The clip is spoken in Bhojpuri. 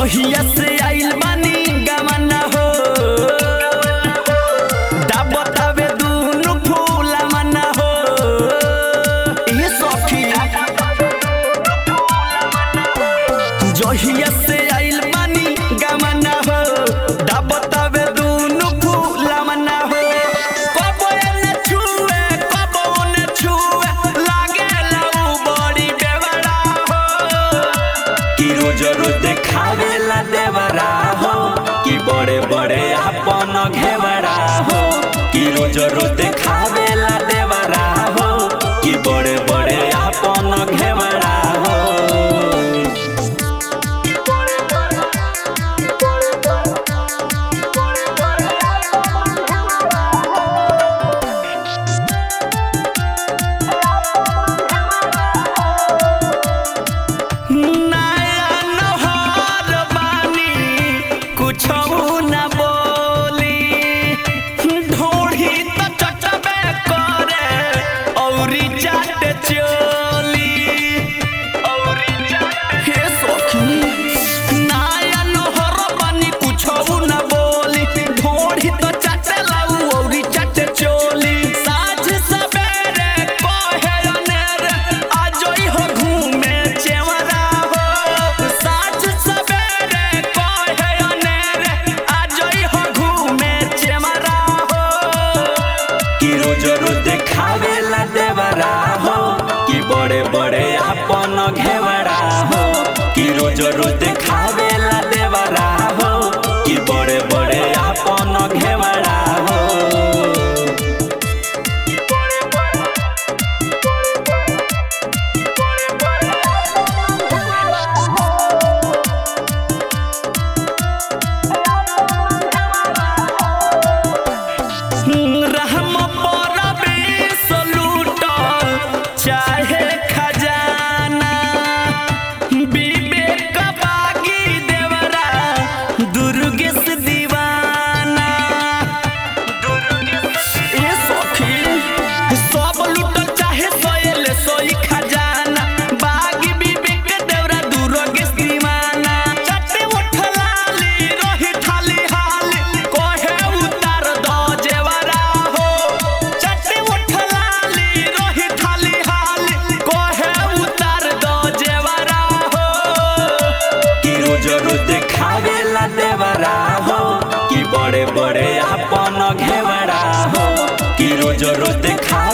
जहिया से आइल बानी गमना हो दाबतावे दुनु फूला मना हो ए सखी जहिया से आइल बानी गमना हो दाबतावे दुनु फूला मना हो कबो एने छुए कबो ओने छुए लागे लाऊ बड़ी बेवड़ा हो कि रोज रोज देखावेला देवरा हो कि बड़े बड़े अपन घेवड़ा हो कि रोज रोज देखावेला देवरा हो कि बड़े बड़े अपन घेवड़ा हो नया नहर बानी कुछो न बोली ढोढ़ी त चटबे करे औरी जाट चोली औरी जाट हे सखी नया नहर बानी कुछो न बोली ढोढ़ी त चटलाऊ औरी जाट चोली साँझ सबेरे कहे अनेरे आजोई हो घूमे चेवरा हो साँझ सबेरे कहे अनेरे आजोई हो घूमे चेवरा हो कि रोज रोज देखावेला देवरा हो कि बड़े बड़े अपन घेवड़ा हो कि रोज रोज देखावेला देवरा हो कि बड़े बड़े अपन घेवड़ा हो रहम परबे सलूट चाहे खजाना विवेक बागी देवरा दुर्गेश दीवाना ए सखी सब लूटल चाहे सोयल सोई खजाना बागी विवेक देवरा दुर्गेश दीवाना चटे उठलाली रही थाली हाली कोहे उतार दो जेवरा हो चटे उठलाली रही थाली हाली कोहे उतार दो जेवरा हो कि रोज रोज देखावेला देवरा हो कि बड़े बड़े अपन घेवड़ा हो कि रोज रोज देखा